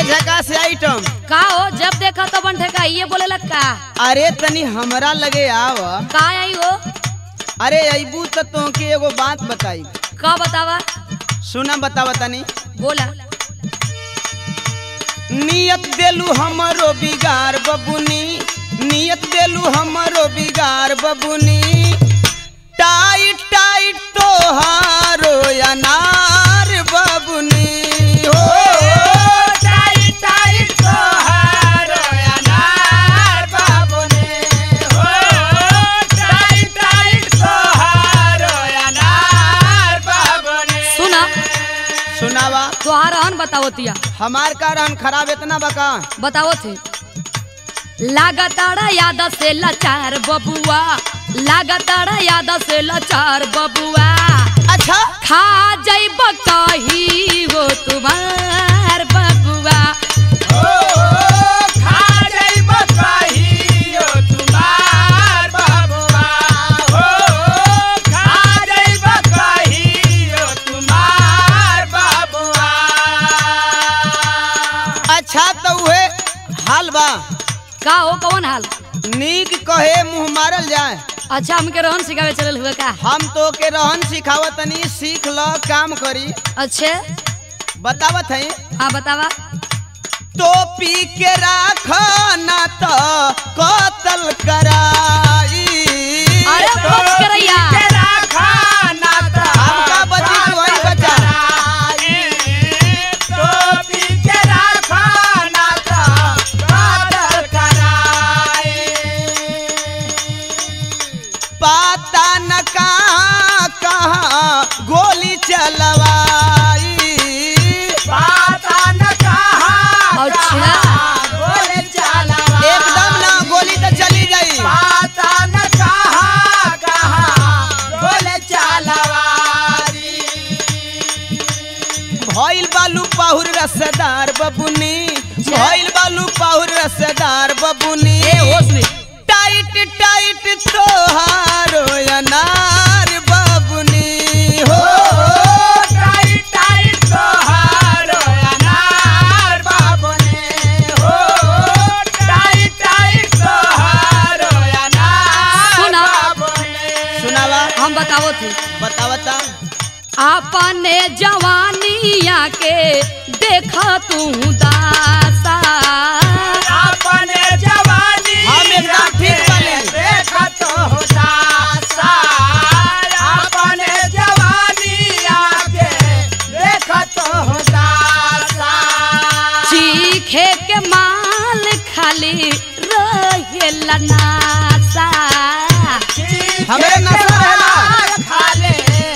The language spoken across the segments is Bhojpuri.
झकास आइटम का हो जब देखा तो बन ठेका ये बोले लग का अरे तनी हमरा लगे आव का आई हो अरे अबू तो तोके एगो बात बताई का बतावा सुना बतावा तनी बोला नियत देलू हमरो बिगार बबुनी नियत देलू हमरो बिगार बबुनी टाइट टाइट तोहारो अनार बबुनी हो सुना सुनावा तोहार हन बताओ तिया हमार का रहन खराब इतना बका बताओ थे लगातार याद से लाचार बबुआ लगातार याद से लाचार बबुआ अच्छा खा जैब कही हो तुम्हार बबुआ अच्छा तो उहे हाल बा का हो कौन हाल नीक कहे मुंह मारल जाए अच्छा हमके रोहन सिखावे चलल हुए का हम तो के रहन सिखावत तनी सीख ल काम करी अच्छे बतावत है हाँ बतावा तो पी के राख ना तो कतल कराई अरे बच करैया हमका बची तू वही बचा पाता न कहाँ कहाँ गोली चलवाई अच्छा एकदम ना गोली तो चली जाई भइल बालू पाहुर रसदार बबुनी भइल बालू पाहुर रसदार बबुनी टाइट टाइट तोहारो अनार बबुनी हो सुना सुनावा हम बताओ थे बतावता अपने जवानिया के देखा तू दासा हम एकदम ठीक बानी चीखे के माल खाली रहेला नासा हमरे नशा रहेला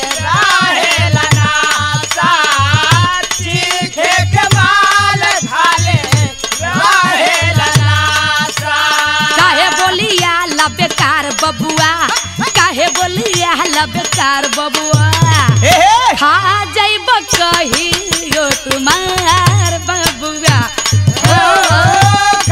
काहे बोलिया ला बेकार बबुआ काहे बोलिया ला बेकार बबुआ हे हे खा जाइब कहियो तुम्हार बबुआ ओ,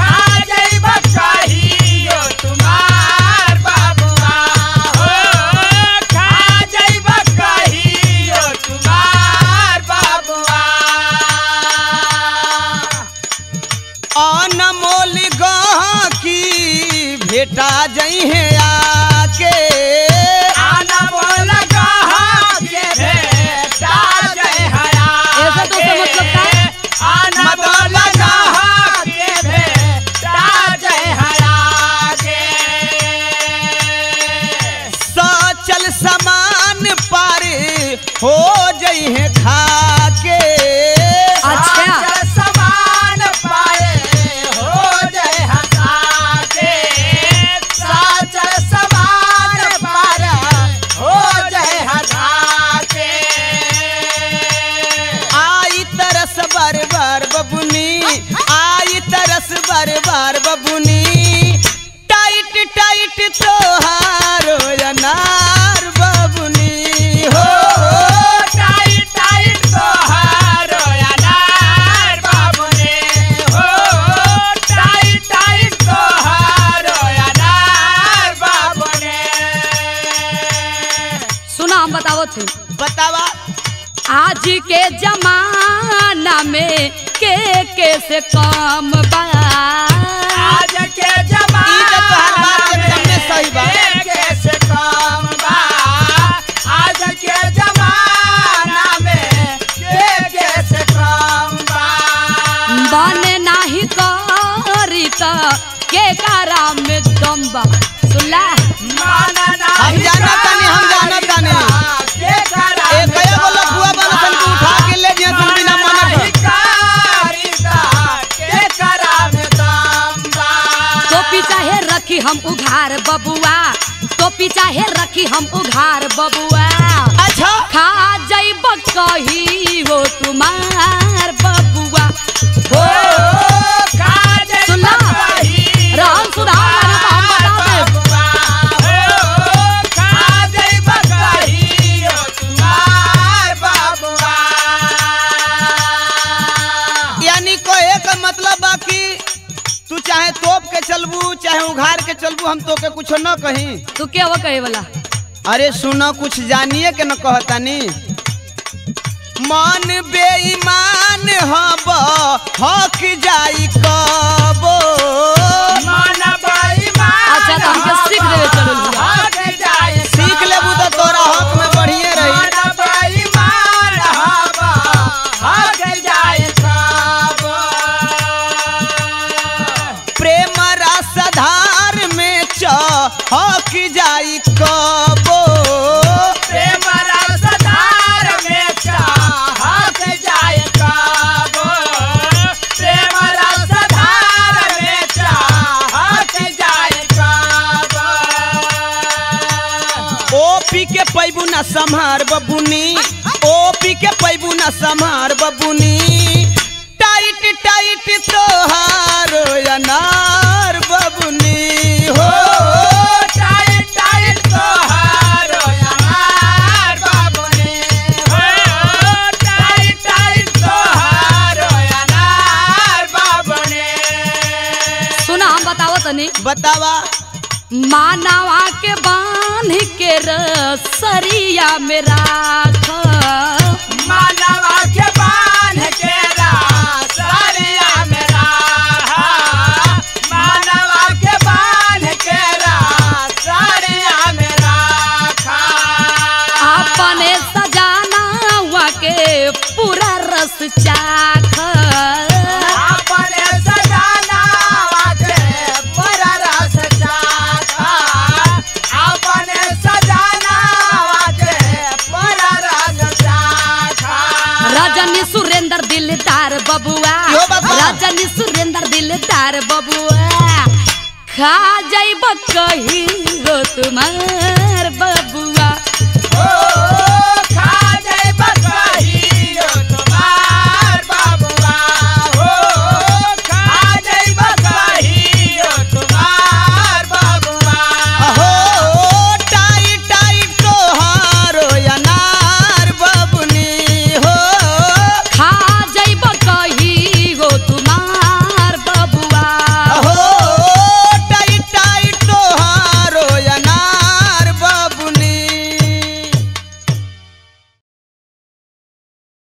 अनमोल गहकी भेटा जई है आके ऐसा तो उसका मतलब का मतलब सचल समान पारे हो जई है खाके अच्छा समान पाए हो जय हंसा के साचल समान पाए हो जय हंसा के आई तरस बार बार बबुनी आई तरस बार बार बबुनी टाइट टाइट तोहारो अनार बबुनी हो टाइट टाइट तो हारो अनार बाबू ने हो टाइट टाइट तो हारो अनार बाबू ने सुना हम बताओ थे बतावा आज के जमा जमाना में के के से कम बा आज के ई तो तोहार बात जमाना एकदम में सही बा। में कैसे काम बा आज के जमाना में के कैसे काम बा बने नाही करी त के कारा में दम बा सुनला माना हम नहीं जानत तानी, हम जानत तानी। के करा ए कया गो लफुआ बन सन के उठा के ले जिया तुम बिना मानत नहीं कारिता के करा में दाम बा टोपी चाहे रखी हम उघार बबुआ टोपी चाहे रखी हम उघार बबुआ अच्छा खा जैब कही हो तुम्हार बबुआ हो सुनला राम सुधार माने तो हम बता देब। यानी कहे का मतलब बा कि तू चाहे तोप के चलबू चाहे उघार के चलबू हम तो के कुछ न कही तू क्या वो कहे वाला अरे सुनो कुछ जानिए के न कहतानी मन बेईमान हब हक जाई कबो अच्छा तो हमके सीख देवे चलो लिया सीख लेबू तो तोरा हक में बढ़िए रही प्रेम रसधार में च हक जाई कबो ओ पी के पैबू ना संहार बबुनी ओ पी के पैबू ना संहार बबुनी टाइट टाइट तोहार अनार बबुनी हो सुना हम बताओ तनी बतावा मानवा के बांध के रसरिया में राख मानवा के बांध के रासरिया मेरा मानवा के बांध के रासरिया मेरा अपने सजाना के पूरा रस चाख अपने सजाना के पूरा रस चाखा अपने सजाना के पूरा रस चाखा रजनी सुरेंद्र दिलदार बबुआ यो बाबा। रजनी सुरेंद्र दिलदार बबुआ खा जाइब कही हो तुम्हार बबुआ ओ